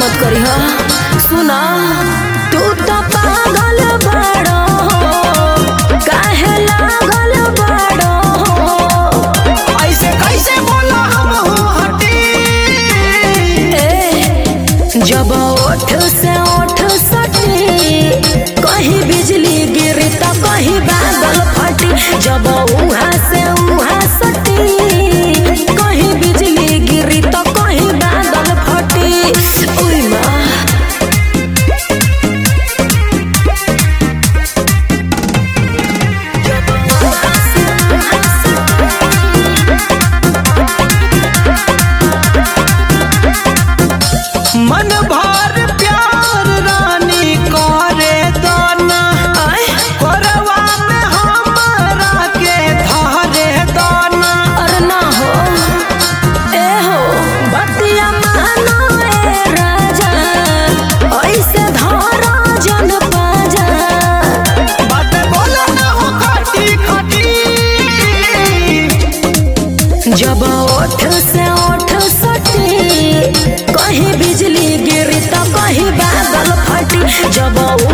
मत करी हा सुना तू तो पागल बड़ो काहे लागल बड़ो ऐसे कैसे बोला हम हूँ हटी ए जब ओठ से ओठ सटी कहीं बिजली गिरी तो कहीं बादल फटी जब उहा से उहा सटी कहीं बिजली गिरी तो कहीं बादल फटी उई माँ मन भर प्यार रानी करे दाना आय करवा में हमरा के धारे दाना अरे ना हो ए हो बतिया मानो ए राजा ऐसे धारा जन पाजा बात बोला ना हो खटी खटी जब ओठ से ओठ सटी कहीं बिजली गिरी तो कहीं बादल फटी जब